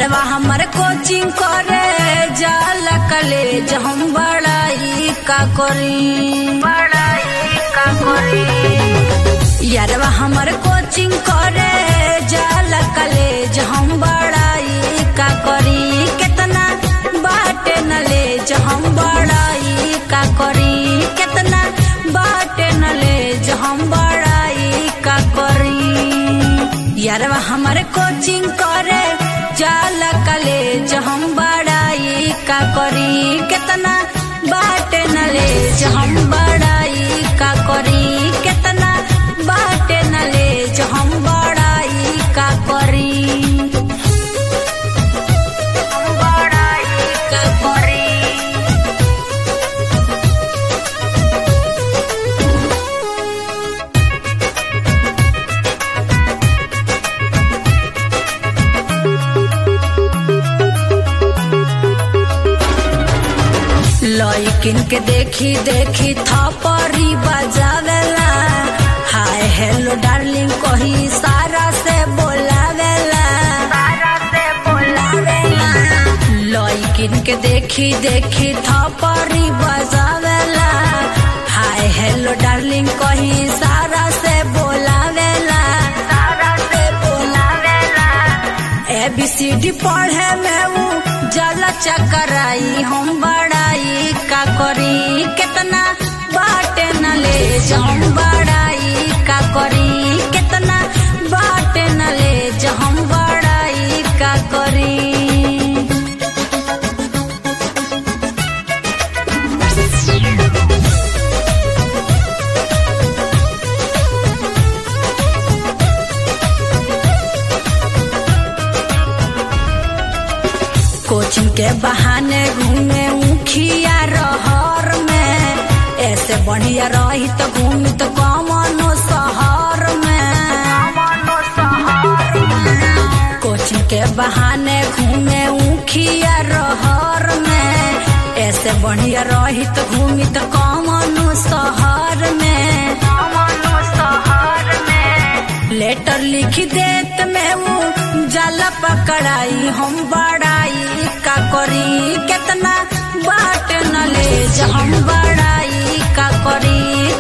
यारवा हमर कोचिंग करे जाला कॉलेज हम बड़ाई का करी बड़ाई का करी यारवा हमर कोचिंग करे जाला कॉलेज हम बड़ाई का करी कितना बाटे नलेज हम बड़ाई का करी कितना बाटे नलेज हम बड़ाई का करी यारवा हमर कोचिंग करे जाला कॉलेज हम बड़ाई का करी कितना बाटे नलेज हम बड़ाई का करी कितना बाटे नलेज हम बड़ाई का करी हम बड़ाई का करी लइकिन के देखी देखी थपरी बजावेला हाय हेलो डार्लिंग कही सारा से बोलावेला सारा से बोलावेला लइकिन के देखी देखी थपरी बजावेला हाय हेलो डार्लिंग कही सारा से बोलावेला सारा से बोलावेला ए बी सी डी पढ़े में ऊ जल चकराई हम बड़ाई का करी कितना बाटे नलेज हम बड़ाई का करी कितना बाटे नलेज हम बड़ाई का करी कोचिंग के बहाने घूमे उखिया रहर में ऐसे बढ़िया रही तो घूमी तो कमनो शहर में कोचिंग के बहाने घूमे उखिया रहर में ऐसे बढ़िया रही तो घूमी तो कमनो शहर में लेटर लिख देत में वो जल पकड़ाई हम बड़ाई का करी कितना बाट नलेज हम बड़ाई का करी